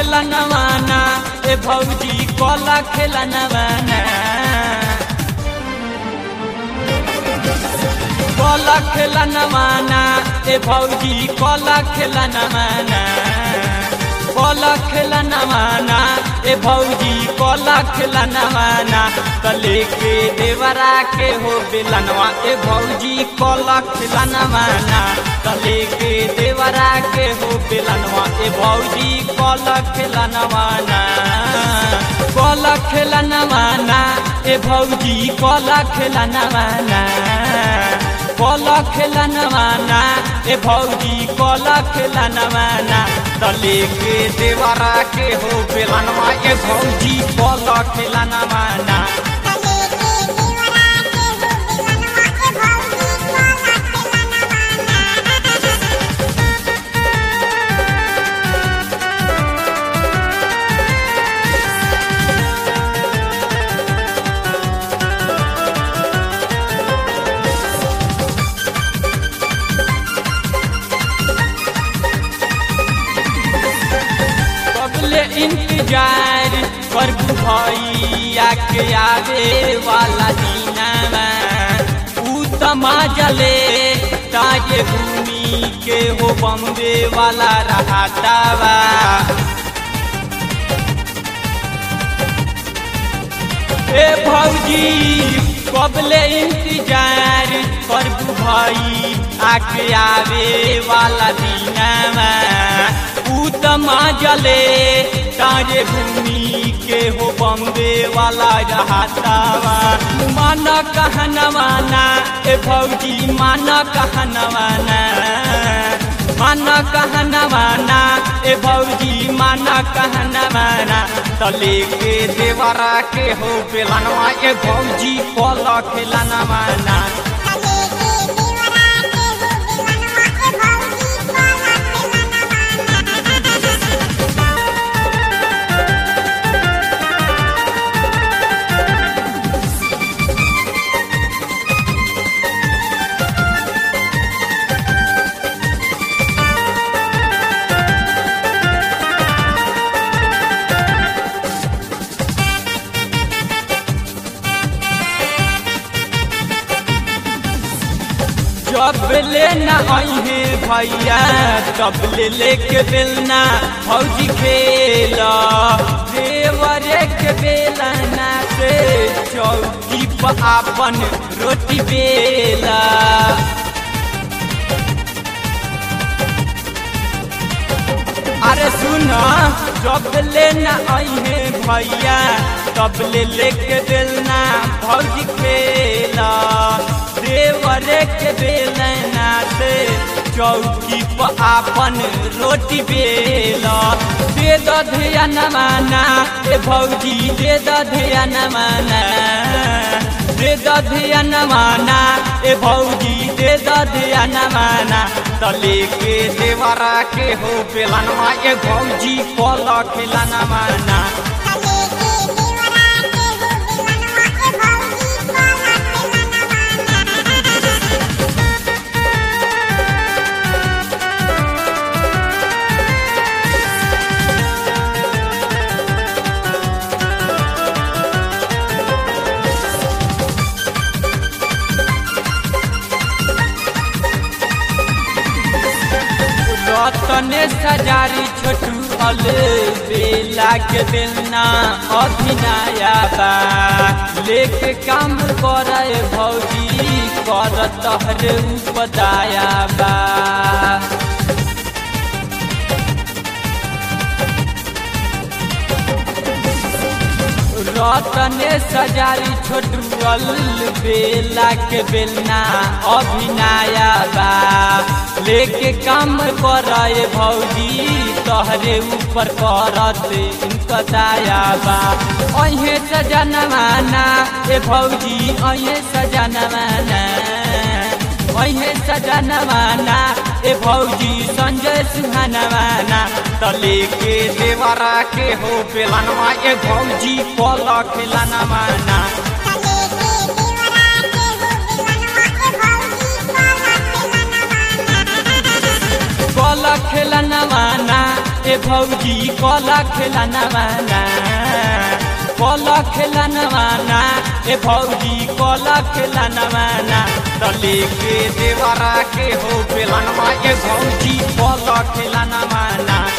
खेला नवाना ए भौजी कला खेला नवाना कला खेला नवाना ए भौजी कला खेला नवाना कला खेला नवाना ए भौजी कला खेला नवाना कले के देवरा के हो बेलनवा ए भौजी कला खेला नवाना कले के देवरा के हो बेलनवा ए भौजी कला खेला नवाना कला खेला नवाना ए भौजी कला खेला नवाना कला खेला नवाना ए भौजी कला खेला नवाना तले के देवरा के हो बेलनवा ए भौजी कला खेला नवाना तले के देवरा के हो बेलनवा ए भौजी कला खेला नवाना कबले इंतजार कर भैया के आवे वाला दीनामा ऊ तमाजले ताजे भूमि के हो बम्बे वाला रहातावा ए भौजी कबले इंतजार कर भाई आके आवे वाला दीनामा ऊ तमाजले तारे भूमि के हो बम्बे वाला रहातावा मान कहनवाना ए भौजी मान कहनवाना मान कहनवाना ए भौजी मान कहनवाना तले के देवरा के हो बेलनवा ए भौजी कल खेलनवाना तले के देवरा के हो बेलनवा ए भौजी कला खेला नवाना जब ले न अहे भैया तब ले लेके बेलना भौजी खेला देवरे के बेलना से चौकी पर आपन रोटी बेला अरे सुना जब ले न अहे भैया तब ले लेके बेलना भौजी खेला देवरे के बेलना से चौकी पर आपन रोटी बेला दे दधिया नमाना ए भौजी दे दधिया नमाना दे दधिया नमाना ए भौजी दे दधिया नमाना तले के देवरा के हो बेलनवा ए भौजी कल खेला नमाना तले के देवरा के हो बेलनवा ए भौजी कला खेला नवाना रतने सजारी छोटू अल बेला के बेलना अभिनया बा लेके काम करे भौजी कर तहरे उपदाया बा रतने सजारी छोटू अल बेला के बेलना अभिनया बा लेके काम करे भौजी तहरे ऊपर करत इनका दाया बा अहे सजनवाना ए भौजी अहे सजनवाना अहे सजनवाना ए भौजी संजय सुहानवाना तले के देवरा के हो बेलनवा ए भौजी कल खेलनवाना तले के देवरा के हो बेलनवा ए भौजी कला खेला नवाना कल खेलनवाना ए भौजी कल खेला नवाना कल खेला नवाना ए भौजी कल खेला नवाना त लेके देवरा के हो बेलनवा ए भौजी कल खेला नवाना